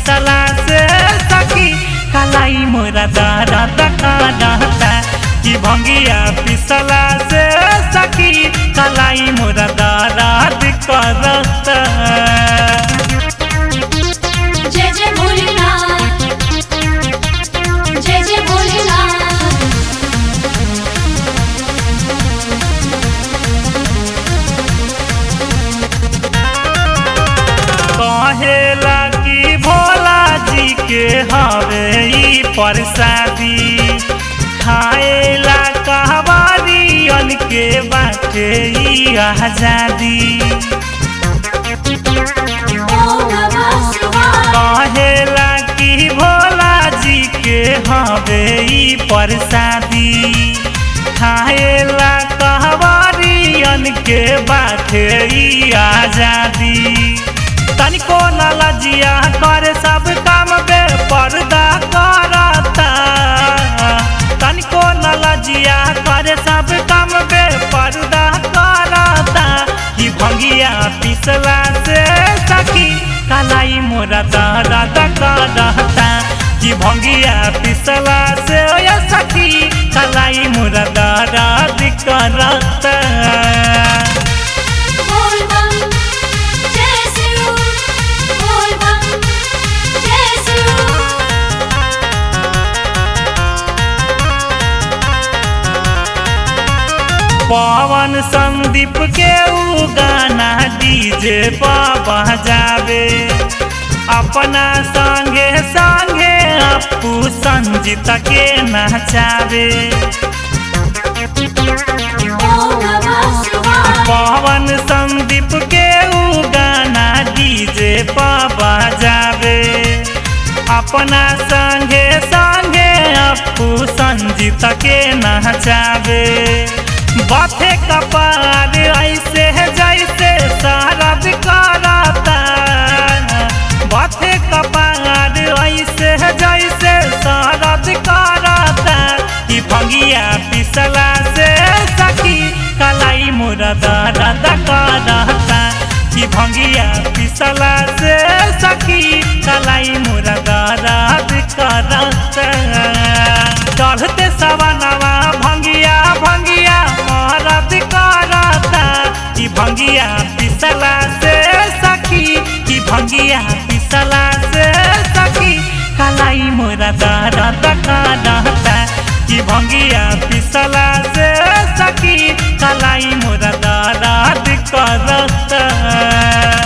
पिसला से सखी कलाई मोरा दर्द करता कि भंगिया पिसला से सखी कलाई मोरा दर्द करता जय जय भोलेनाथ जय जय भोलेनाथ कहेला कि भोला जी के हवे ई प्रसादी खाएला कहवारियन के बाटे ई आजादी ओम नमः शिवाय कहेला कि भोला जी के हवे ई प्रसादी खाएला कहवारियन के बाटे ई आजादी तनिको न लजिया कर सब काम बे पर्दा करता तनिको न लजिया कर सब काम बे पर्दा करता कि भंगिया पिसला से सखी कलाई मोरा दर्द करता कि भंगिया पिसला से ओ सखी कलाई मोरा दर्द करता बोल बम जय शिव बोल बम जय शिव पवन संदीप के उ गाना डीजे बाबा जावे अपना संगे संगे अपू संजीत के नचावे ओम नमः शिवाय पवन संदीप के उ गाना डीजे बाबा जावे अपना संगे संगे अपू संजीत के नचावे बाथे कपार ऐसे जैसे शारद करता बाथे कपार ऐसे जैसे शारद करता कि भंगिया पिसला से सखी कलाई मोरा दर्द करता कि भंगिया पिसला से सखी कलाई मोरा दर्द करता चढ़ते सवनवा भंगिया भंगिया मरद करता कि भंगिया पिसला से सखी कि भंगिया पिसला से सखी कलाई मोरा दर्द करता कि भंगिया पिसला से सखी कलाई मोरा दर्द करता